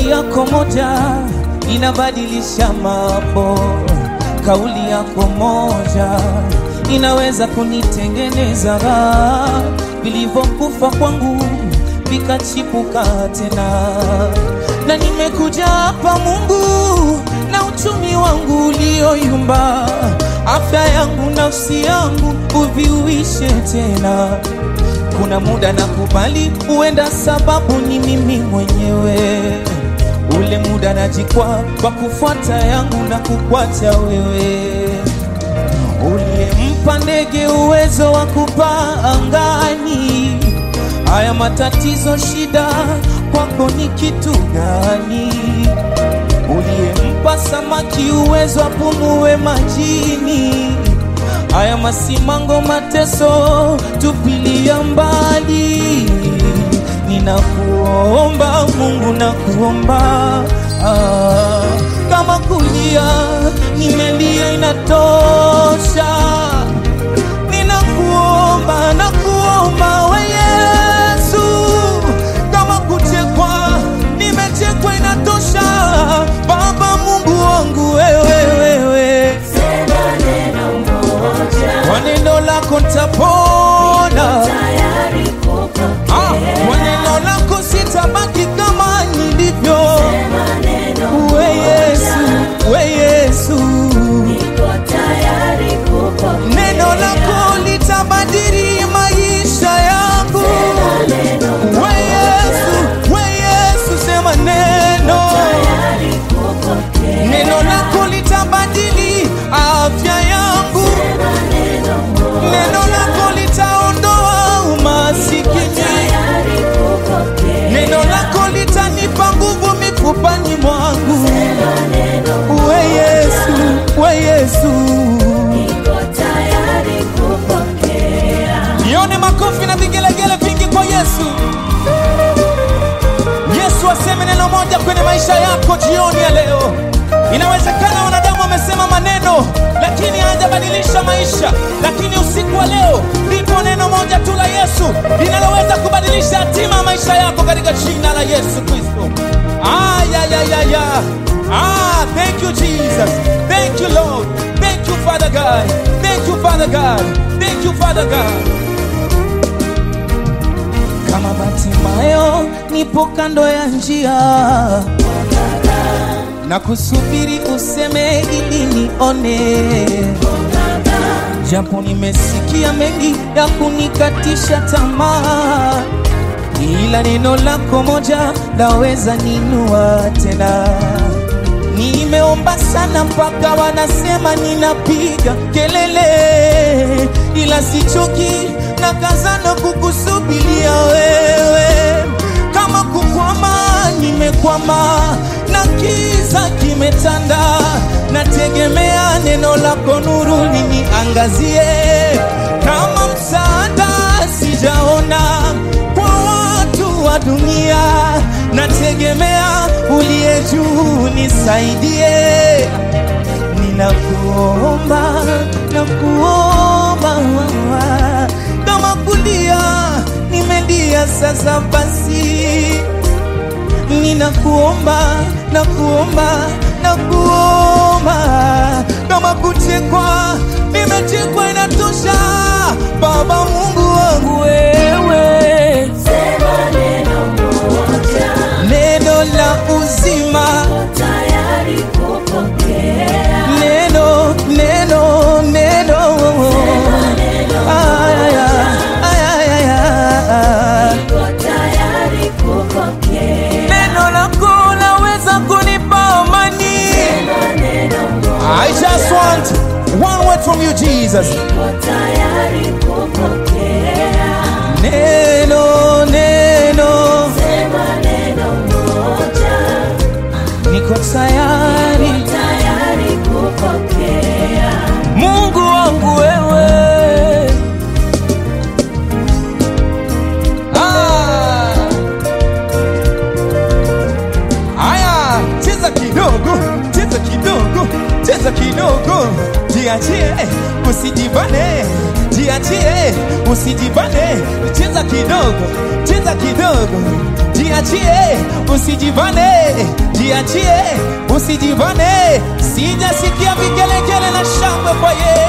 Kauli yako moja inabadilisha mambo. Kauli yako moja inaweza kunitengeneza raha, vilivyokufa kwangu vikachipuka tena. Na nimekuja hapa Mungu na uchumi wangu ulioyumba, afya yangu, nafsi yangu uviuishe tena. Kuna muda nakubali, huenda sababu ni mimi mwenyewe. Ule muda najikwa kwa kufuata yangu na kukuacha wewe, uliyempa ndege uwezo wa kupaa angani. Haya matatizo, shida kwako ni kitu gani? Uliyempa samaki uwezo apumue majini. Haya masimango, mateso, tupilia mbali. Ninakuomba Mungu, nakuomba ah, kama kulia nimelia inatosha. Ninakuomba, nakuomba we Yesu, kama kuchekwa nimechekwa inatosha. Baba Mungu wangu wewe, wewe Sema neno moja, kwa neno lako nitapona. tayari kupokea. Ah, kwa neno lako sitabaki kama nilivyo. Sema neno We Yesu, moja, we Yesu, niko tayari kupokea. neno lako litabadili maisha yangu. Sema neno We Yesu, we Yesu, sema neno. tayari kupokea. Neno lako litabadili afya yangu. Sema neno moja, Neno lako litaondoa umasikini. tayari kupokea. Neno lako litanipa nguvu mifupani mwangu. Sema neno We Yesu, we Yesu. niko tayari kupokea. Nione makofi na vigelegele vingi kwa Yesu. Yesu aseme neno moja kwenye maisha yako jioni ya leo. Inawezekana wanadamu wamesema maneno lakini hajabadilisha maisha, lakini usiku wa leo lipo neno moja tu la Yesu linaloweza kubadilisha hatima ya maisha yako katika jina la Yesu Kristo. Ah, ya, ya, ya, ya. Ah, thank you Jesus. Thank you Lord. Thank you Father God. Thank you Father God. Thank you Father God. Kama Bartimayo nipo kando ya njia na kusubiri useme ili nione, japo nimesikia mengi ya kunikatisha tamaa, ila neno lako moja laweza ninua tena. Nimeomba sana mpaka wanasema ninapiga kelele, ila sichoki na kazana kukusubiria wewe. Kama kukwama, nimekwama na kiza kimetanda, nategemea neno lako nuru liniangazie. Kama msaada sijaona kwa watu wa dunia, nategemea uliye juu nisaidie. Ninakuomba, nakuomba kama kulia nimelia sasa basi, ninakuomba, nakuomba, nakuomba kama kuchekwa nimechekwa inatosha. Baba Mungu wangu wewe, Sema neno moja, neno la uzima, tayari kupokea. neno neno neno Aya, aya, aya, aya. Niko tayari kupokea. Neno lako laweza kunipa amani. Sema neno moja, I just want one word from you Jesus. niko tayari kupokea. Neno, neno, Sema neno moja, niko tayari. tayari kupokea. Mungu wangu wewe. Ah. Aya, cheza kidogo, cheza kidogo, cheza kidogo, jiachie, usijibane, jiachie, usijibane, cheza kidogo, cheza kidogo, jiachie, usijivane, jiachie, usijivane. Sijasikia vigelegele na shangwe kwa Yesu.